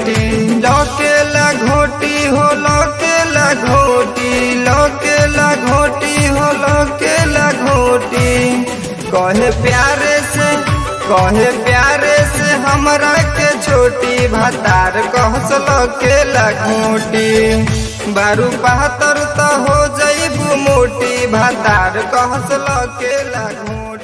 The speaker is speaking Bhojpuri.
घोटी लकेला घोटी हो लकेला घोटी लकेला घोटी हो लकेला घोटी कहे प्यारे से कहे प्यारे से हमरा के छोटी भतार कहस लकेला घोटी बारू बहत्तर तो हो जईबू मोटी भतार कहस लकेला घोटी